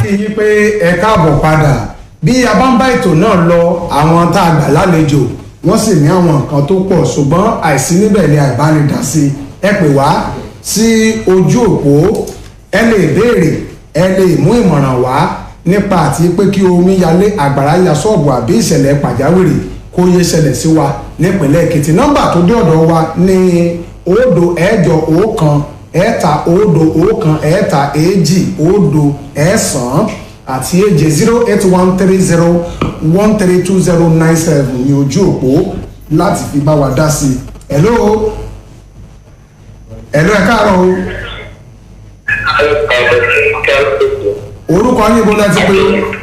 kí yín pé ẹ káàbọ̀ padà bí a bá ń bá ètò náà lọ àwọn tá a gbà lálejò wọ́n sì ní àwọn nǹkan tó pọ̀ ṣùgbọ́n àìsí níbẹ̀ ni àìbánidásí ẹ pè wá sí ojú òpó ẹ lè béèrè ẹ lè mú ìmọ̀ràn wá nípa àti pé kí omi yalé àgbàrá ya ṣọ́ọ̀bù àbí ìṣẹ̀lẹ̀ pàjáwìrì kó yé ṣẹlẹ̀ sí wa nípìnlẹ̀ èkìtì nọ́mbà tó dé ọ̀dọ̀ wa ní òdo ẹ̀jọ ọ̀kan ẹ̀ta òdo ọ̀kan ẹ̀ta èjì òdo ẹ̀sán àti èje zero eight one three zero one three two zero nine seven ní ojú òpó láti fi bá wa dá sí i. hello hello ẹ káàárọ̀ o orúkọ yín bó lẹ́tí pé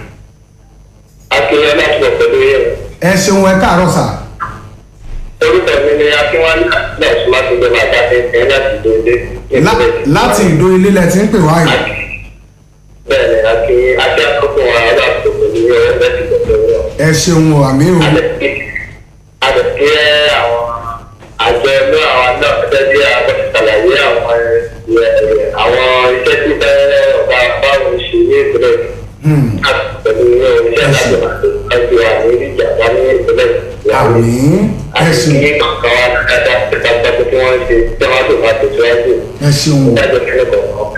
akínyẹn láti lọ pẹ̀lú yẹn. ẹ ṣeun ẹ káàárọ̀ sà orúkọ mi ni akínwálé náà sọ láti gbọmọ àjáde ẹ láti dòde. Lá- láti ìdó ilé lẹ ti ń pè wá yìí bẹ́ẹ̀ ni akin ajá àkókò wa láti pẹ̀lú yẹn láti lọ pẹ̀lú yẹn. ẹ ṣeun o àmì o àdèkè àwọn àjọ ẹgbẹ́ àwọn náà gẹ́gẹ́ bí àwọn ṣàlàyé àwọn ẹ̀, àwọn iṣẹ́ tí bẹ́ẹ̀ ọ̀gá báwo ṣe ní ìpínlẹ̀ Hmm, láti pẹ̀lú yẹn oníṣẹ́ láti máa tó ẹgbẹ́ wa ní ìjàmbá ní ìpínlẹ̀ àmì ẹ ṣeun àti kankan wa dáadáa ìtàkùn tí wọ́n ń ṣe tí wọ́n tó máa tẹ̀síwájú ẹ ṣeun o. ìdájọ́ ìpínlẹ̀ kọ̀ọ̀kan.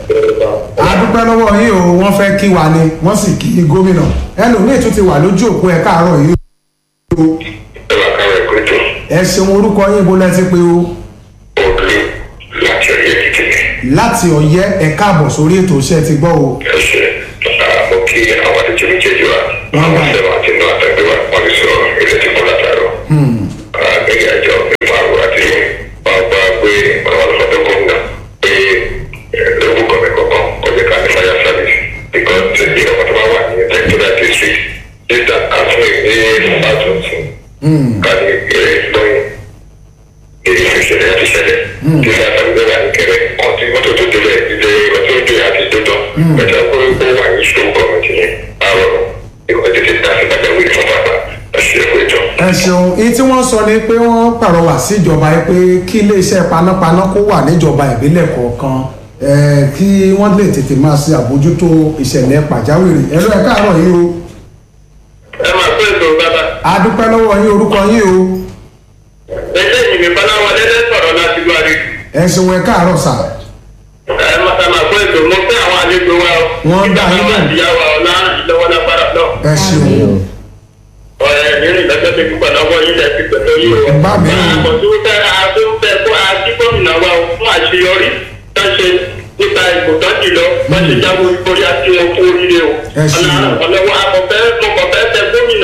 a dúpẹ́ lọ́wọ́ yín o wọ́n fẹ́ kí wa ni wọ́n sì kí gómìnà ẹlòmíì tún ti wà lójú òpó ẹ káàárọ̀ yìí o ìwà káwé kúrò ẹ ṣeun orúkọ yín bó lẹ́tí pé o òbí láti ọ̀yẹ́ kékeré. láti ọ̀yẹ́ ẹ káàbọ̀ sórí ètò iṣẹ́ ti gbọ́ o ẹsẹ mo kí àwọn àlejò méjèèjì wa Wọ́n gbà. àwọn sẹ́wọ̀n àti inú àtẹ̀gbẹ́ wa wọ́n ti sọ ilé tí kò látàrọ. gẹ́gẹ́ àjọ ìmọ̀ àwọn àti wọn gba pé àwọn ọlọ́dọ̀ gómìnà pé lóògùn kọ̀mí kọ̀ọ̀kan ọjọ́ ká ní fire service because ìdí ọkọ̀ tó bá wà ní electoral district data àfún ìdí fàtúntì ká ní ìrẹ́ lọ́yìn èyí fi ṣẹlẹ̀ láti ṣẹlẹ̀ tí sáà gbé wà ní kẹrẹ ọtí mọ́tò tó délẹ̀ ilé ọtí ojú àti dúdọ̀ pẹ̀lú ọkọ̀ ó wà ní ìṣòro gọ́ọ̀mẹ̀ntì ní àárọ̀ ìwọ̀n tètè dá sí bàbá wíìlì fún bàbá ẹ̀ṣẹ̀ ẹ̀kọ́ ìjọ. ẹ ṣeun èyí tí wọ́n sọ ni pé wọ́n pàrọwà sí ìjọba yìí pé kí iléeṣẹ́ panápaná kó wà níjọba ìbílẹ̀ kọ̀ọ̀kan ẹ, kí wọ́n lè tètè máa ṣe àbójútó ìṣẹ̀lẹ̀ pàjáwìrì ẹ lọ ẹ káàárọ̀ yìí o ẹ máa pẹ́ ètò bàbá a dúpẹ́ lọ́wọ́ yín orúkọ yín o ẹgbẹ́ ìyìnbí báláwọlé lẹ́ sọ̀rọ̀ láti gbọ́ àrí. ẹ ṣeun ẹ káàárọ̀ sà ẹ máa ẹ máa pẹ́ ètò mo fẹ́ àwọn àlejò wa o. Wọ́n nígbà dá yín táwọn lóhùn. àtìyáwó ọ̀la ìlọ́wọ́ lágbára náà. ẹ ṣeun ọ̀rẹ́ nínú ìdájọ́ tó dúpọ̀ lọ́wọ́ yín lẹ́ ti pẹ̀lú yìí o. Bá mi. àkọ́tún fẹ́ àti fẹ́ kó àti gómìnà wa o fún àṣeyọrí tó ṣe nípa ìbò tó ti lọ wọ́n ṣe jáwé orí àti wọn kú oríire o. Ẹ ṣé o. ọlọ́wọ́ akọ̀fẹ́ mọ̀kọ̀fẹ́ tẹ gómìnà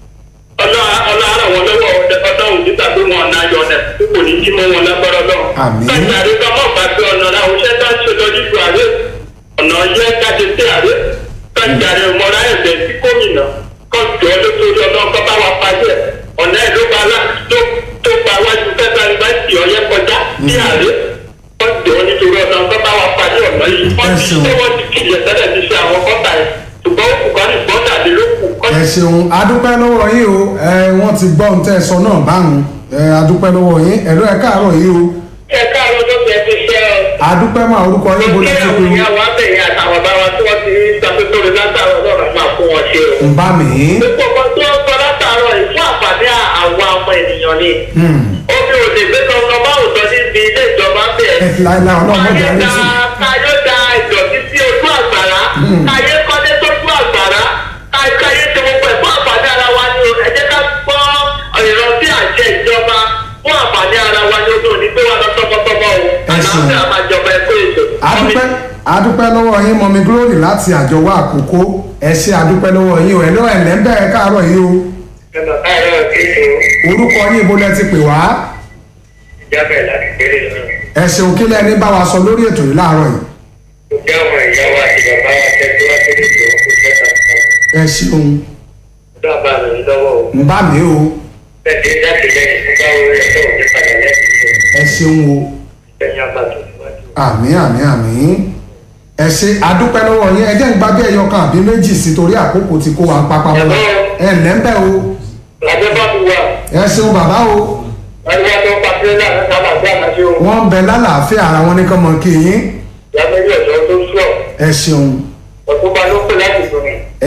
ọlọ́run wọn lọ́wọ́ ọlọ́run nígbà tó wọn náà yọ ọ̀nà tó kò ní kí mọ́ wọn lágbára lọ. Àmín. kájà rẹ bá mọ̀ bá gbé ọ̀nà àwọn iṣẹ́ tó ń ṣe lọ nílùú àárẹ̀ ọ̀nà yẹ káde sí àárẹ̀ kájà rẹ mọ́ra ẹ̀bẹ̀ sí gómìnà kọ́ńtù ọlọ́tọ́rí ọlọ́run kọ́ bá wa parí ẹ̀ ọ̀nà ẹ̀ ló gba alá tó tó gba wájú fẹ́ẹ́ yunifásitì ọ̀yẹ́ kọjá sí àárẹ̀ kọ́ńtù ọlọ́tọ́rí ọlọ́run kọ́ bá wa parí ọ̀nà yìí wọ́n ti ṣeun. ṣé wọ́n ti kìlẹ̀ tẹ́lẹ̀ ti ṣe àwọn kọ́ńtà ẹ̀ ṣùgbọ́n ó kù kọ́ ní gbọ́dà lé lókù kọ́ńtù ẹ ṣeun a dúpẹ́ lọ́wọ́ yín o ẹ wọ́n ti gbọ́ ohun tẹ́ ẹ sọ náà báwọn ẹ a dúpẹ́ lọ́wọ́ yín ẹ lọ ẹ káàárọ̀ yìí o ẹ káàárọ̀ ló fẹ́ fi ṣe ọ. a dúpẹ́ máa orúkọ yín bó lẹ́tí pé ìyá wa bẹ̀yìn àtàwọn bá wa tí wọ́n ti rí sàpépèrè látàrọ̀ lọ́rọ̀ máa fún wọn ṣe o. ń bá mi gbogbo ọkọ tí wọ́n sọ látàrọ̀ yìí fún àǹfààní àwọn ọmọ ènìyàn ni. omi ò lè gbé kankan bá òótọ́ níbi ilé ìjọba bẹ́ẹ̀. ẹ láìláì ọlọ́mọ káyé ìjà rẹ da sí káyé da ìdọ̀tí sí ojú àgbàrá káyé kọ́lé sójú àgbàrá káyé káyé ti gbogbo ẹ̀ fún àǹfààní ara wa ni o ẹ jẹ́ ká gbọ́ ìrántí àṣẹ ìjọba fún àǹfààní ara wa ni o tó ní pé wà lọ tọmọtọmọ o Ẹ ṣeun. àlàáfíà máa jọba ẹ kó ètò. a dúpẹ́ a dúpẹ́ lọ́wọ́ yín mọ̀mí glory láti àjọwọ́ àkókò ẹ ṣe a dúpẹ́ lọ́wọ́ yín o ẹ lọ ẹ lẹ́ńbẹ̀ ẹ káàárọ̀ yìí o ẹnà káyọ̀ kéṣe orúkọ yín bó lẹ́tí pè wá ìjábẹ̀ láti gbélé náà. ẹ ṣeun kí lẹ́ni bá wa sọ lórí ètò yìí láàárọ̀ yìí kò jẹ́ àwọn ìyá wa àti bàbá wa tẹ́tí wá sílé tó kó jẹ́ kàkà. ẹ ṣeun dábàá mi lọ́wọ́ o. ń bá mi o bẹ́ẹ̀ láti lẹ́yìn fún báwo rẹ̀ tó ní padà lẹ́yìn ẹ ṣeun o lẹ́yìn àbàtò níwájú. àmì àmì àmì ẹ ṣe adúpẹ́ lọ́wọ́ yín ẹ jẹ́ ń gbábẹ́ ẹyọ kan àbí méjì sí torí àkókò tí kó wa ń papá wọn ẹ lẹ́ńbẹ̀ o Àjẹbọ́dù wa, ẹ ṣeun bàbá o ẹgbẹ́ tó pa tírélà ní sábà gbé àmàṣe o. wọ́n ń bẹ lálàáfíà ara wọn ní kán mọ kí yín Ìyábẹ́lẹ́ ọ̀dọ́ tó sọ̀, ẹ ṣeun ọ̀túnba ló pè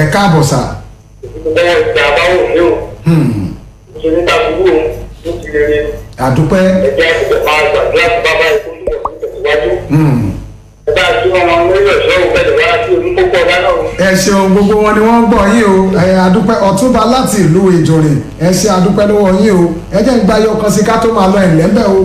káàbọ̀ sà bẹ́ẹ̀ ìgbà àbáwò mi ò Hmm, ṣe ní tàbúrò ó ti lè rí àdúpẹ́ ẹ̀jẹ̀ àtúntò máa gbàdúrà sí bàbá ikú tó lọ sí ìtẹ̀síwájú. Hmm, ẹ bá a tún ọmọ lórí ọ̀ṣọ́ òun bẹ̀rẹ̀ wá sí orí púpọ̀ lánàá o. ẹ ṣeun gbogbo wọn ni wọ́n ń gbọ́ yín o ẹ àdúpẹ́ ọ̀túnba láti ìlú ìjòrìn ẹ ṣe àdúpẹ́ lọ́wọ́ yín o ẹ jẹ́ ń gba ayọ̀ kan sí ká tó máa lọ ẹ̀lẹ́mbẹ̀ o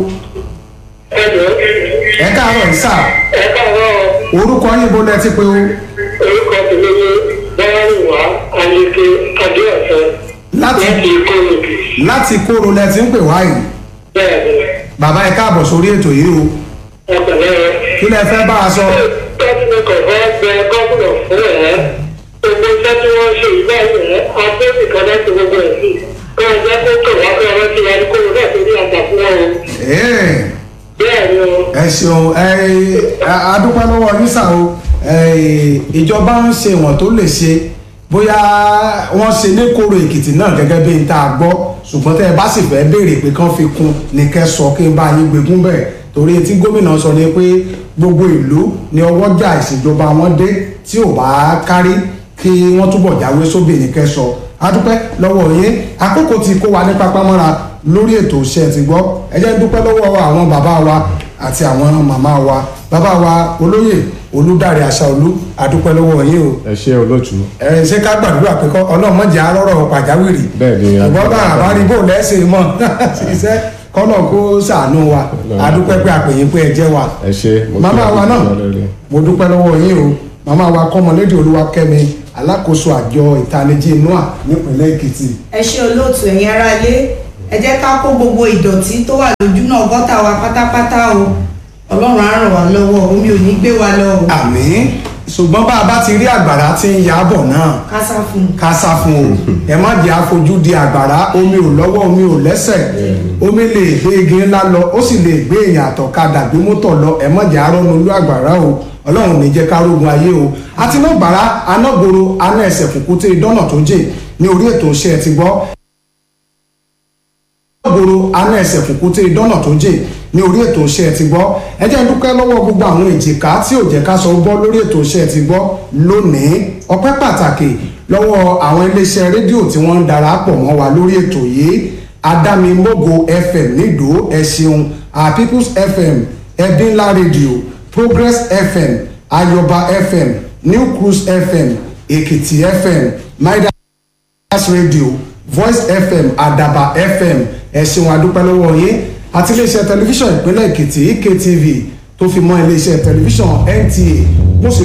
ẹ jọ ẹ káàárọ̀ yìí sà ẹ káàárọ̀ orúkọ yín bó lẹ ti pé o orúkọ tèmi ní bọ́lárìnwá ayéke adéọ̀sán láti láti kóòlùkì láti kóró lẹ ti ń pè wá yìí bẹ́ẹ̀ ni bàbá ẹ káàbọ̀ sórí ètò yìí o ẹ pẹ̀lẹ́ kí lẹ fẹ́ bá a sọ gómìnà kọ̀ọ̀kan bẹ gómìnà fún ẹ̀ gbogbo iṣẹ́ tí wọ́n ṣe ìgbà yẹn adébì kan láti gbogbo ẹ̀ sí kí wọ́n jẹ́ kó kọ̀ wá kí wọ́n ti wá ní kó náà torí àgbà fún wọn o Ẹ̀ẹ́, bẹ́ẹ̀ ni o ẹ ṣeun ẹ a- adúpẹ́ lọ́wọ́ yín sà o ẹ, ìjọba ń ṣe ìwọ̀n tó lè ṣe bóyá wọ́n ṣe ní kóró èkìtì náà gẹ́gẹ́ bí n tá a gbọ́ ṣùgbọ́n tẹ́ ẹ bá sì fẹ́ béèrè pé kán fi kún ní kẹ́ sọ kí n bá yín gbégún bẹ́ẹ̀ torí tí gómìnà sọ ni pé gbogbo ìlú ni ọwọ́jà ìṣèjọba wọn dé tí ò bá kárí kí wọ́n túbọ̀ jáwé sóbì ní kẹ́ sọ adúpẹ́ lọ́wọ́ yín àkókò tí kó wa ní pápámọ́ra lórí ètò iṣẹ́ ti gbọ́ ẹ jẹ́ n dúpẹ́ lọ́wọ́ àwọn bàbá wa àti àwọn màmá wa bàbá wa olóyè olùdarí àṣàolú adúpẹ́ lọ́wọ́ yín o ẹ ṣe olóòtú ẹ ṣé ká gbàdúrà pé kọ́ ọlọ́mọdé arọ́rọ̀ pàjáwìrì Bẹ́ẹ̀ ni, ìbọn náà àdúrà. àbárí bò lẹ́sìn mọ́ ṣiṣẹ́ kọ́nà kó ṣàánú wa adúpẹ́ pé àpèyìn pé ẹ jẹ́ wa ẹ ṣe mo kí màmá wa wa náà lórí. mo dúpẹ́ lọ́wọ́ yín o màmá wa kọ́mọlédè olúwakẹ́mi alákòóso àjọ ìtanijí noa nípìnlẹ̀ èkìtì ẹ ṣe olóòtú ẹ̀yin ará ilé ẹ jẹ́ ká kó gbogbo ìdọ̀tí tó wà lójú náà gọ́tà wa pátápátá o ọlọ́run á ràn wá lọ́wọ́ omi ò ní gbé wa lọ o àmín ṣùgbọ́n bá a bá ti rí àgbàrá tí ń ya bọ̀ náà ká sá fún un. ká sá fún o ẹ má jẹ́ àfojú di àgbàrá omi ò lọ́wọ́ omi ò lẹ́sẹ̀ omi lè gbé igi ńlá lọ ó sì lè gbé èèyàn àtọ̀kadà gbé mọ́tò lọ ẹ má jẹ́ àrọ́nu olú àgbàrá o ọlọ́run ní jẹ́ ká rógun ayé o àti náà gbàrá anágboro aná ẹsẹ̀ kùkùté dọ́nà tó jè ní orí ètò iṣẹ́ ti gbọ́ gbòòrò aná ẹsẹ̀ kùkùté dọ́nà tó jè ní orí ètò iṣẹ́ ti gbọ́ ẹ jẹ́ n dúpẹ́ lọ́wọ́ gbogbo àwọn èjìká tí ò jẹ́ ká sọ gbọ́ lórí ètò iṣẹ́ ti gbọ́ lónìí ọpẹ́ pàtàkì lọ́wọ́ àwọn iléeṣẹ́ rédíò tí wọ́n ń darapọ̀ mọ́ wa lórí ètò yìí adámimógo fm nídòó ẹ ṣeun our peoples fm ẹbínlá rédíò progress fm ayọba fm new cruise fm èkìtì fm maida Plus radio voice fm àdàbà fm ẹ̀sìn wọn adúpẹ́ lọ́wọ́ yín àti iléeṣẹ́ tẹlifíṣàn ìpínlẹ̀ èkìtì ektv tó fi mọ́ iléeṣẹ́ tẹlifíṣàn nta